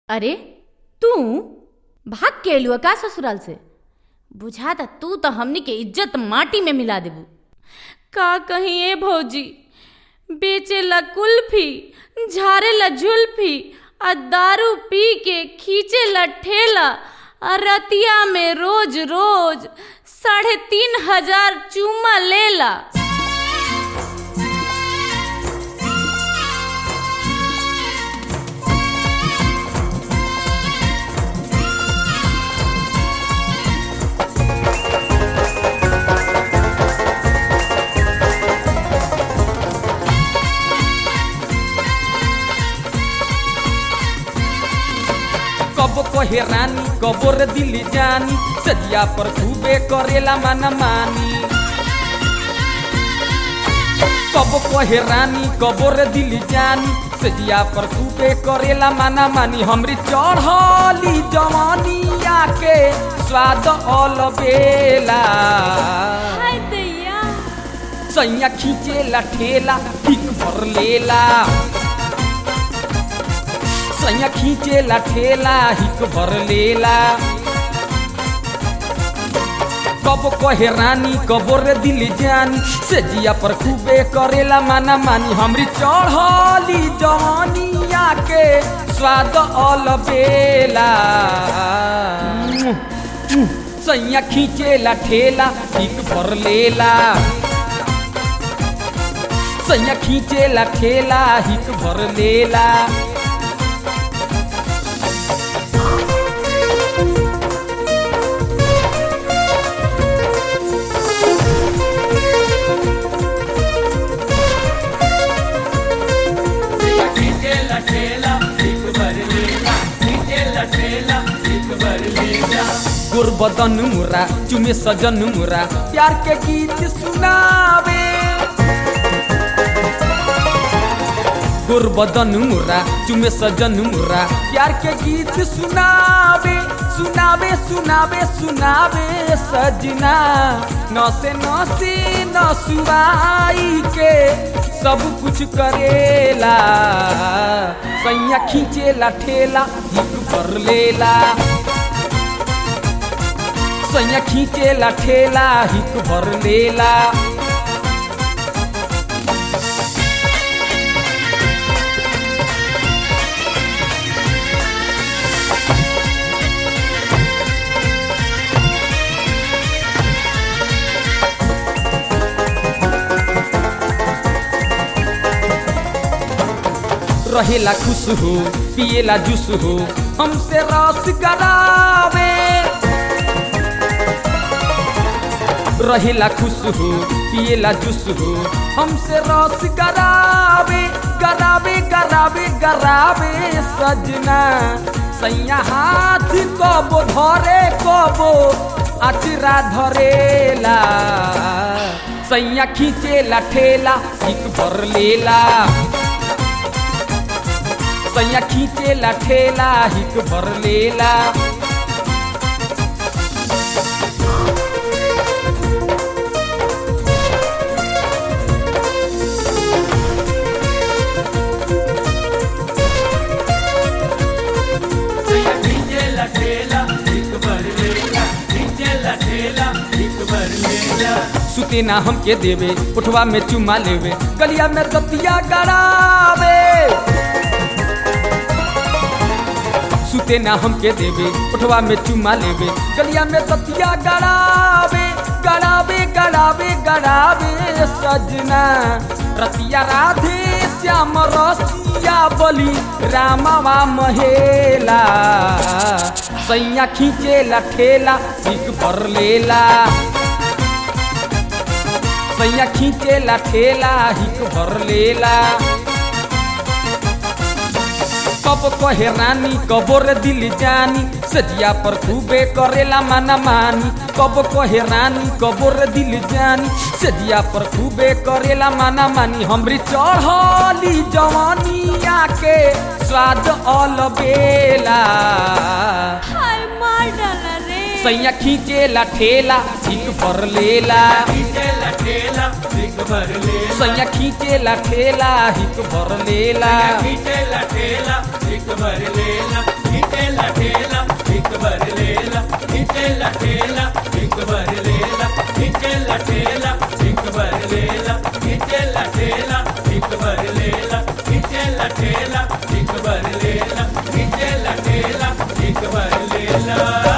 अरे तू भाग के एलुआ का ससुराल से बुझाता तू तो हमनी के इज्जत माटी में मिला देबू का कहीं ए भौजी बेचे ला कुल्फी झारे ला जुल्फी आ दारू पी के खींचे ला ठेला आ रतिया में रोज रोज साढ़े तीन हजार चूमा लेला कब कहे रानी कबो रे दिल्ली जानी सजिया पर खूबे करेला माना मानी कब कहे रानी कबो रे दिल्ली जानी सजिया पर खूबे करेला माना मानी हमरी चढ़ली जवानिया के स्वाद अलबेला हाय दैया सैया खींचेला ठेला ठीक भर लेला सैया खींचेला ठेला हिक भर लेला कब कहे रानी कबो रे दिल जानी से जिया पर खूबे करेला माना मानी हमरी चढ़ली जवानिया के स्वाद अलबेला सैया खींचेला ठेला हिक भर लेला सैया खींचेला ठेला हिक भर लेला गुरबदन मुरा चुमे सजन मुरा प्यार के गीत सुनावे गुरबदन मुरा चुमे सजन मुरा प्यार के गीत सुनावे सुनावे सुनावे सुनावे सजना नसे नसे नसुआई के सब कुछ करेला सैया खींचेला ठेला हिक भर लेला सैया खींचेला ठेला हिक भर लेला रहेला खुश हो पिएला जूस हो हमसे रस करावे रहेला खुश हो पिएला जूस हो हमसे रस करावे करावे करावे करावे सजना सैया हाथ कबो धरे कबो अचरा धरेला सैया खींचेला ठेला एक भर लेला सैया खींचेला ठेला हिक भर लेला सुते ना हमके देवे उठवा में चुमा लेवे गलिया में दतिया गड़ावे सुते ना हमके देवे उठवा में चुमा लेवे गलिया में दतिया गड़ावे गड़ावे गड़ावे गड़ावे सजना रतिया राधे श्याम रसिया बली रामावा महेला सैया खींचेला ठेला एक भर लेला सैया खींचेला ठेला हिक भर लेला कब कहे रानी कबो रे दिल जानी सजिया पर खूबे करेला माना मानी कब कहे रानी कबो रे दिल जानी सजिया पर खूबे करेला माना मानी हमरी चढ़ली जवानिया के स्वाद अलबेला हाय मार डाला रे सैया खींचेला ठेला हिक भर लेला खींचेला ठेला हिक भर लेला सैया खींचेला ठेला हिक भर लेला खींचेला ठेला हिक भर लेला भर लेला खींचे लठेला एक भर लेला खींचे लठेला एक भर लेला खींचे लठेला एक भर लेला खींचे लठेला एक भर लेला